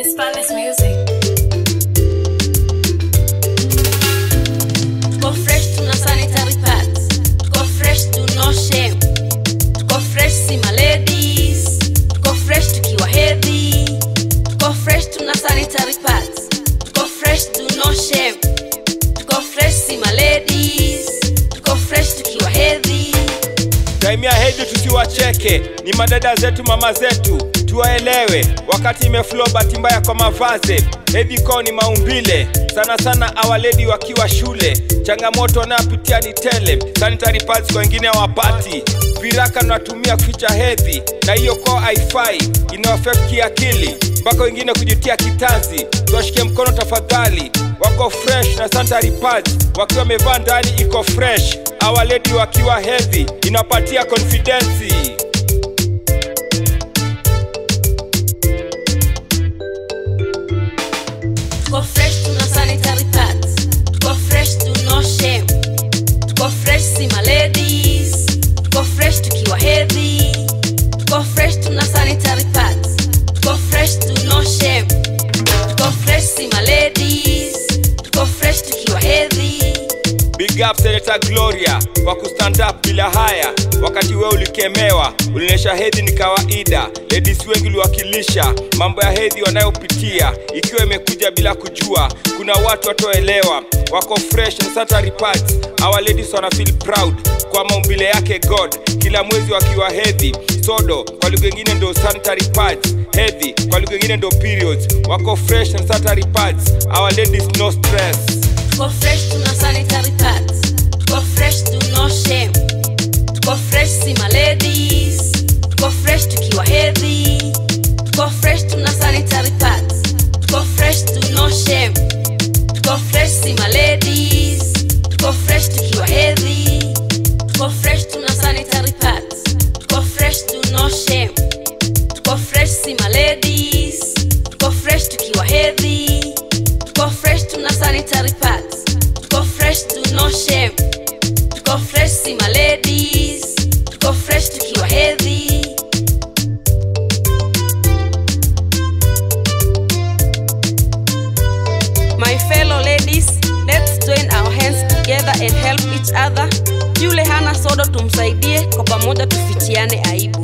It's Palace Music. Tuko fresh tuna sanitary pads. Tuko fresh do no shame. Tuko fresh si my ladies. Tuko fresh tukiwa heavy. Tuko fresh tuna sanitary pads. Tuko fresh do no shame. Tuko fresh si my ladies. Tuko fresh tukiwa heavy. Time ya hedhi tusiwacheke, ni madada zetu, mama zetu, tuwaelewe. Wakati imeflow bahati mbaya kwa mavazi, hedhi kwao ni maumbile, sana sana awaledi wakiwa shule. Changamoto wanayopitia ni tele, sanitary pads kwa wengine hawapati. Viraka natumia kuficha hedhi, na hiyo kwao haifai, ina affect kiakili, mpaka wengine kujitia kitanzi. Tuwashike mkono tafadhali, wako fresh na sanitary pads wakiwa wamevaa ndani iko fresh awaledi wakiwa heavy inapatia confidence Tuko fresh tuna sanitary pads. Tuko fresh do no shame. Tuko fresh si my ladies. Tuko fresh tukiwa heavy. Tuko fresh tuna sanitary pads. Tuko fresh do no shame. Tuko fresh si my ladies. Tuko fresh tukiwa heavy. big up Senator Gloria kwa kustand up bila haya wakati wewe ulikemewa ulionyesha hedhi ni kawaida ladies wengi uliwakilisha mambo ya hedhi wanayopitia ikiwa imekuja bila kujua kuna watu watoelewa wako fresh and sanitary pads our ladies wana feel proud kwa maumbile yake god kila mwezi wakiwa hedhi sodo kwa lugha ingine ndo sanitary pads hedhi kwa lugha ingine ndo periods wako fresh and sanitary pads our ladies no stress Tuko fresh tuna sanitary pads. Tuko fresh do no shame. Tuko fresh si my ladies. Tuko fresh tukiwa heavy. Tuko fresh tuna sanitary pads. Tuko fresh do no shame. Tuko fresh si my ladies. Tuko fresh tukiwa heavy. Tuko fresh tuna sanitary pads. Tuko fresh do no shame. Tuko fresh si my ladies. Tuko fresh tukiwa heavy. Tuko fresh tuna sanitary pads. Tuko fresh do no shame. Tuko fresh si my ladies. Tuko fresh tukiwa heavy. My fellow ladies, let's join our hands together and help each other. Yule hana sodo tumsaidie, kwa pamoja tufichiane aibu.